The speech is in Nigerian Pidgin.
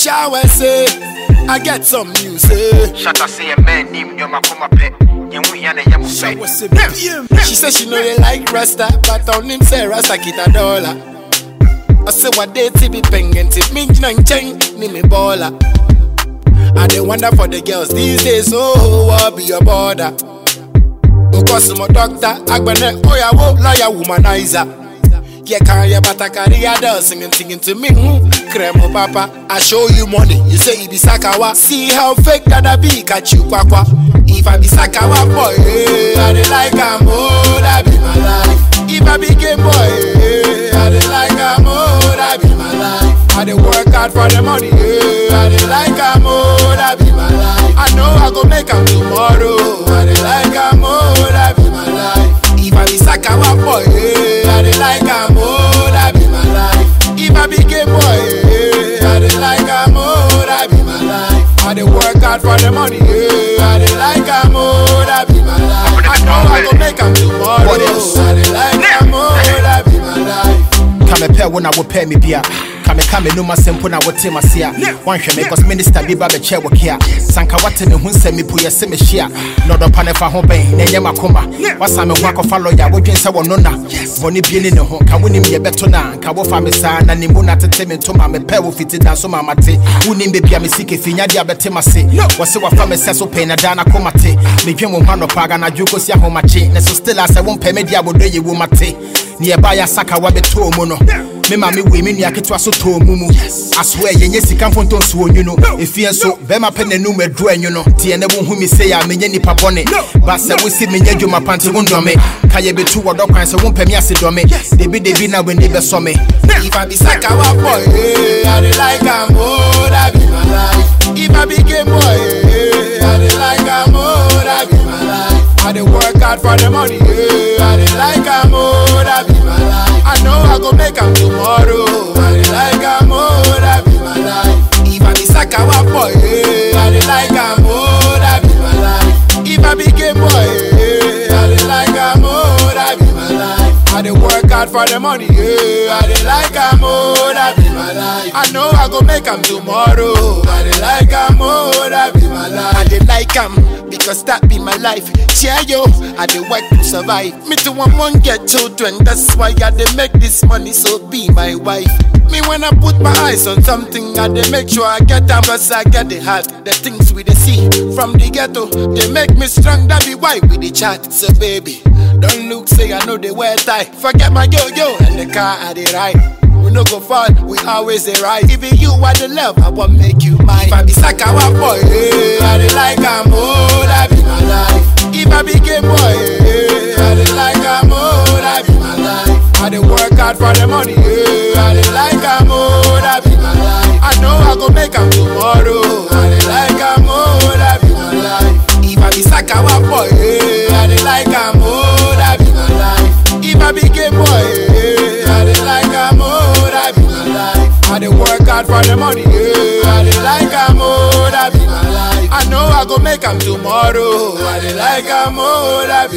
shower say, I get some news say. Shut up, say a man named Yoma Kuma Pet. Yamu Yana Yamu Pet. She say she know they like Rasta, but on him say Rasta kita dollar. I say what they ti be pengen tip me nang cheng ni me baller. I dey wonder for the girls these days, oh, what be your border? Because my doctor, agbene, oh yeah, wo, lawyer, womanizer. Yeah, can you but I carry a doll singing, singing to me, hmm, cremo papa. I show you money, you say it be sakawa. See how fake that I be, catch you kwakwa. If I be sakawa boy, eh, I dey like am, oh, that be my life. If I be game boy, eh, I dey like am, oh, that be my life. I dey work hard for the money, eh, I dey like am, oh, that be my life. I know I go make am tomorrow, I dey like am, oh, that be my life. If I be sakawa boy, eh, I dey like am, oh, that be my life. If I be game boy, eh, I dey like am, oh, that be my life. I dey work hard for the money, eh, I dey like am, oh, that be my life. I know I go make am tomorrow, What else? I dey like am, oh, that be my life. kamepɛ wo na wopɛ me bia kameka me nom asɛm po na wote mase a woanhwɛ me cause minister bi ba bɛkyɛ wo ke a sanka wate me ho nsɛm mepo yɛ sɛ mehyia na ɔdɔpa ne fa ho bɛn na ɛnyɛ makoma wasa me ho akɔfa lɔya wodwen sɛ wɔno na bɔne bie ne ne ho ka wonim yɛbɛto na nka wofa me saa na nimbo na tete me ntoma mepɛ wo fiti da so ma mate wonim bebia me sike fi nyade a bɛte mase wɔse wafa me sɛ so pɛi na daa na koma te medwen wo ho anɔpa aganadwo kɔsi ahomakye ne so still a sɛ wompɛ me de abɔdɔ yɛ wo mate ne yɛba yɛ asaka wabɛtɔɔ mu no me ma me wei me nua ketewa so tɔɔ mu mu asoɛ yɛnyɛ sika mfonto nso onwu no ɛfie nso bɛrima pɛ n'anum aduru anwu no teɛ ne wohu me sei a menyɛ nnipa bɔne ba sɛ wosi menyɛ adwuma pa nte wo ndɔme ka yɛbɛtu wɔdɔ kwan sɛ wompɛ me ase dɔme debidebi na w'ani bɛsɔ me If I be sakawa boy, eh, I dey like am, oh, that be my life. If I be game boy, eh, I dey like am, oh, that be my life. I dey work hard for the money, eh, I dey like am, oh, that be my life. I know I go make am tomorrow, I dey like am, oh, that be my life. If I be sakawa boy, eh, I dey like am, oh, that be my life. If I be game boy, eh, I dey like am, oh, that be my life. I dey work hard for the money, yeah. I dey like am, oh, that be my life. I know I go make am tomorrow. I dey like am, oh, that be my life. I dey like am because that be my life. Cheer yo, I dey work to survive. Me too want one get children, that's why I dey make this money. So be my wife. Me when I put my eyes on something, I dey make sure I get them cause I get the heart. The things we dey see from the ghetto, they make me strong. That be why we dey chat. So baby, don't look say I know they wear tie. Forget my yo yo and the car I dey ride. We no go fall, we always dey rise. Even you are the love, I want make you mine. If I be sakawa boy, eh, I dey like am, oh, that be my life. If I be gay boy, eh, I dey like am, oh, that be my life. I dey work hard for the money, eh, I dey like am, oh, that be my life. I know I go make am tomorrow, I dey like am, oh, that be my life. If I be sakawa boy, eh, I dey like am, oh, that be my life. If I be gay boy, eh, I dey like am, oh, that be my life. I dey work hard for the money, yeah. I dey like am, oh, that be my life. I know I go make am tomorrow. I dey like am, oh, that be